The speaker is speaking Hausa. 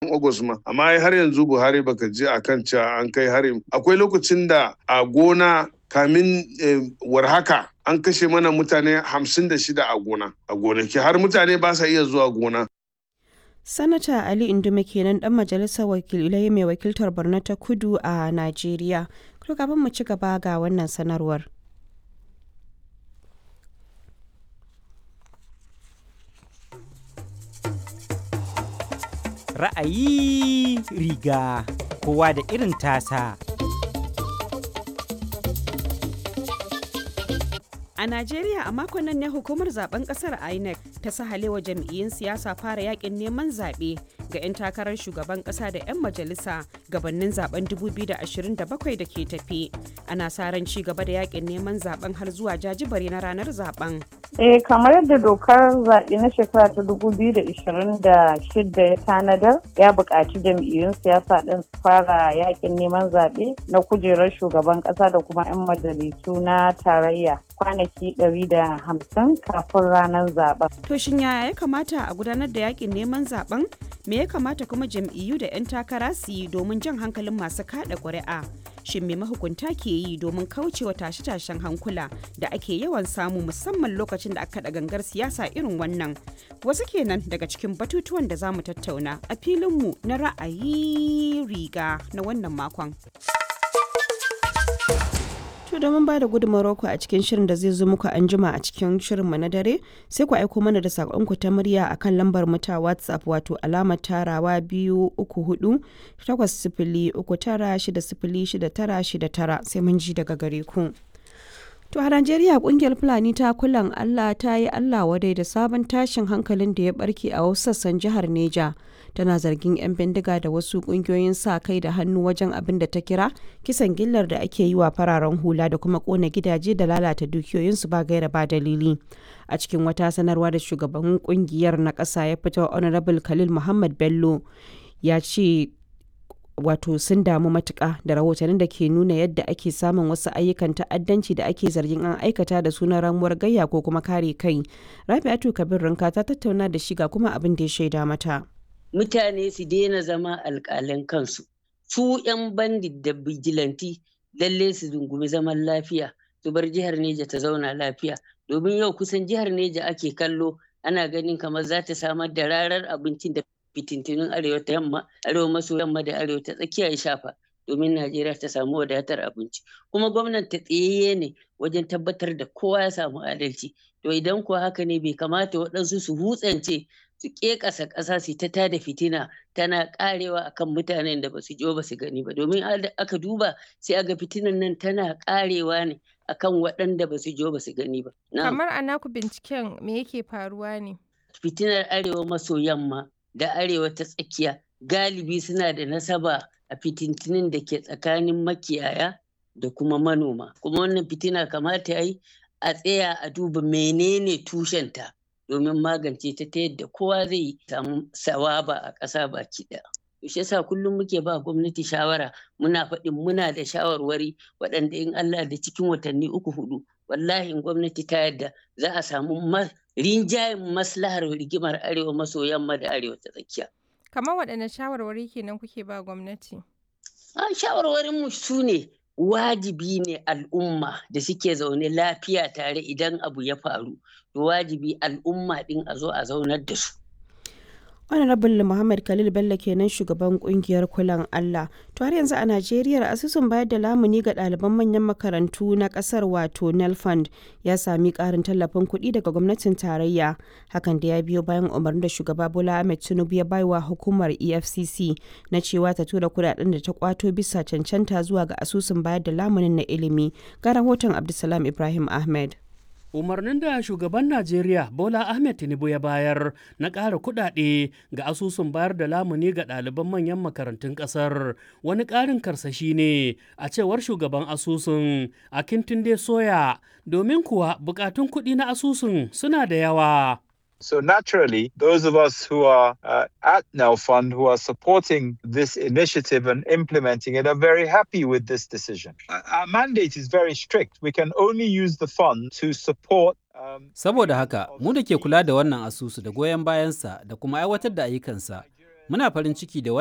watan Agus ma amma har yanzu Buhari baka je akan cewa an kai harin akwai lokacin da a gona kamin warhaka an kashe mana mutane hamsin da shida a gona a gonaki har mutane ba sa iya zuwa gona Sanata Ali Indume kenan dan majalisar wakilai mai wakiltar Borno ta Kudu a Najeriya. Kuma kafin mu ci gaba ga wannan sanarwar. Ra'ayi riga kowa da irin tasa. A Najeriya a makon nan ne hukumar zaben kasar INEC ta sahalewa jam'iyyun siyasa fara yakin neman zaɓe ga 'yan takarar shugaban ƙasa da 'yan majalisa gabanin zaben 2027 da ke tafi. Ana sa ran ci gaba da yakin neman zaben har zuwa jajibare na ranar zaben. Eh kamar yadda dokar zaɓe na shekara ta 2026 ya tanadar ya buƙaci jam'iyyun siyasa ɗin su fara yakin neman zaɓe na kujerar shugaban ƙasa da kuma 'yan majalisu na tarayya kwanaki 150 kafin ranar zaben. To shin yaya ya kamata a gudanar da yakin neman zaben? Me ya kamata kuma jam'iyyu da 'yan takara su yi domin jan hankalin masu kada ƙuri'a? Shin me mahukunta ke yi domin kaucewa tashe-tashen hankula da ake yawan samu musamman lokacin da aka da gangar siyasa irin wannan? Wasu kenan daga cikin batutuwan da za mu tattauna a filinmu na ra'ayi riga na wannan makon. To domin ba da gudunmawar ku a cikin shirin da zai zo muku an jima a cikin shirinmu na dare sai ku aiko mana da saƙonku ta murya a kan lambar mu ta WhatsApp wato alamar tarawa biyu uku hudu takwas sifili uku tara shida sifili shida tara shida tara sai mun ji daga gare ku. To a Najeriya kungiyar Fulani ta kulan Allah ta yi Allah wadai da sabon tashin hankalin da ya barke a wasu sassan jihar Neja. Tana zargin 'yan bindiga da wasu kungiyoyin sa kai da hannu wajen abin da ta kira kisan gillar da ake yi wa fararen hula da kuma kona gidaje da lalata dukiyoyinsu ba gaira ba dalili. A cikin wata sanarwa da shugaban kungiyar na ƙasa ya fito Honorable Khalil Muhammad Bello ya ce wato sun damu matuƙa da rahotannin da ke nuna yadda ake samun wasu ayyukan ta'addanci da ake zargin an aikata da sunan ramuwar gayya ko kuma kare kai rabi'atu kabir rinka ta tattauna da shi ga kuma abin da ya shaida mata mutane su daina zama alƙalan kansu su 'yan bandit da bijilanti lalle su dungumi zaman lafiya su bar jihar neja ta zauna lafiya domin yau kusan jihar neja ake kallo ana ganin kamar za ta samar da rarar abincin da fitintunin arewa ta yamma arewa maso yamma da arewa ta tsakiya ya shafa domin najeriya ta samu wadatar abinci kuma gwamnan ta tsayayye ne wajen tabbatar da kowa ya samu adalci to idan kuwa haka ne bai kamata waɗansu su hutsance su ƙeƙasa ƙasa su ta tada fitina tana ƙarewa akan mutanen da ba su jo ba su gani ba domin aka duba sai aga fitinan nan tana ƙarewa ne akan waɗanda ba su jo ba su gani ba kamar a naku binciken me yake faruwa ne fitinar arewa maso yamma da arewa ta tsakiya galibi suna da nasaba a fitintinin da ke tsakanin makiyaya da kuma manoma kuma wannan fitina kamata ya yi a tsaya a duba menene tushenta domin magance ta ta yadda kowa zai samu sawaba a ƙasa baki ɗaya. shi yasa kullum muke ba gwamnati shawara muna faɗin muna da shawarwari waɗanda in Allah da cikin watanni uku hudu wallahi in gwamnati ta yadda za a samu rinjayen maslahar rigimar arewa maso yamma da arewa ta tsakiya. Kamar waɗanne shawarwari kenan kuke ba gwamnati? A shawarwarin mu su ne wajibi ne al'umma da suke zaune lafiya tare idan abu ya faru to wajibi al'umma ɗin a zo a zaunar da su. honorable muhammad khalil bello kenan shugaban kungiyar kulan allah to har yanzu a najeriya asusun bayar da lamuni ga ɗaliban manyan makarantu na ƙasar wato nelfund ya sami ƙarin tallafin kuɗi daga gwamnatin tarayya hakan da ya biyo bayan umarnin da shugaba bola ahmed tinubu ya baiwa hukumar efcc na cewa ta tura kuɗaɗen da ta kwato bisa cancanta zuwa ga asusun bayar da lamunin na ilimi ga rahoton abdulsalam ibrahim ahmed umarnin da shugaban najeriya bola ahmed tinubu ya bayar na ƙara kuɗaɗe ga asusun bayar da lamuni ga ɗaliban manyan makarantun ƙasar wani ƙarin karsashi ne a cewar shugaban asusun a kintunde soya domin kuwa buƙatun kuɗi na asusun suna da yawa So naturally, those of us who are uh, at Fund who are supporting this initiative and implementing it are very happy with this decision. Our mandate is very strict. We can only use the fund to support um, Saboda haka, mu da ke kula da wannan asusu da goyon bayansa da kuma aiwatar da ayyukansa, muna farin ciki da